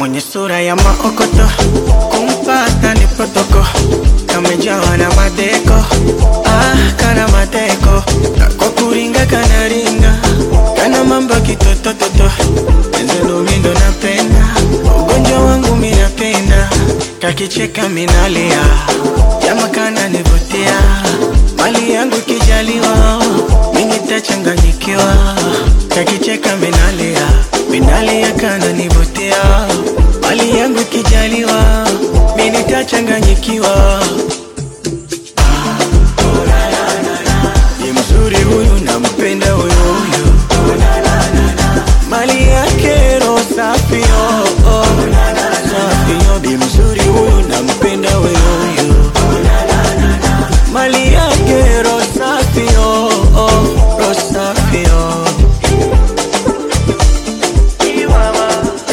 mwenye sura ya maokoto, kumpata ni protoko, kamejawa na madeko, ah, kana mateko, kwa kuringa kana ringa, kana mambo kitotototo, enzelo mindo napenda, ugonjwa wangu minapenda, kakicheka minalia, jama kana nivutia, mali yangu kijaliwa, mimi tachanganyikiwa, kakicheka minalia, minalia kana nivutia, mali yangu kijaliwa, mimi tachanganyikiwa. Ni mzuri huyu nampenda huyu huyu, mali yake roho safi oh, oh. Safi oh, bi mzuri huyu nampenda huyu huyu, mali yake roho safi oh, oh. Roho safi oh. Chihuahua.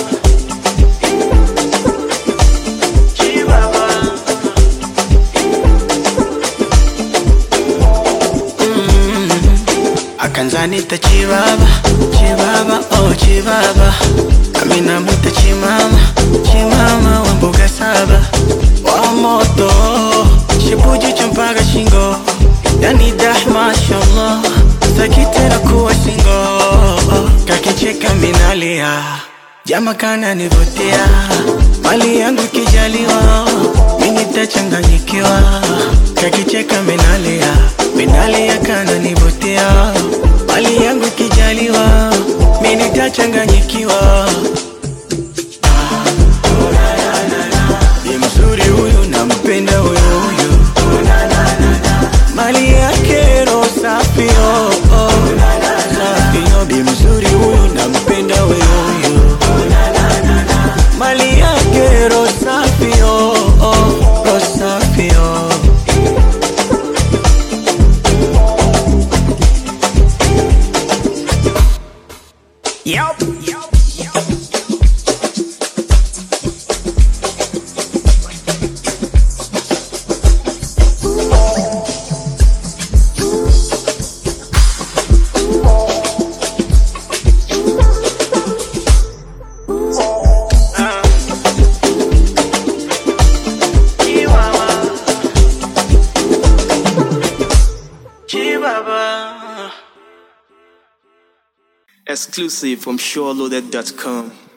Chihuahua. akanzanita chibaba chibaba oh chibaba amina mwita chimama chimama wa mbuga saba wa moto shibuji champaga shingo yani dah mashallah sakitera kuwa singo kakicheka minalia jama kana nivutia mali yangu kijaliwa mimi tachanganyikiwa kakicheka minalia minalia kana nivutia mali yangu kijaliwa mimi tachanganyikiwa ni mzuri huyu nampenda huyu huyu mali yake roho safi oh, oh. safi oh, bi mzuri huyu nampenda huyu huyu mali yake roho safi oh, oh. roho safi oh. Yup. Chihuahua. Chihuahua. Exclusive from SureLoaded.com.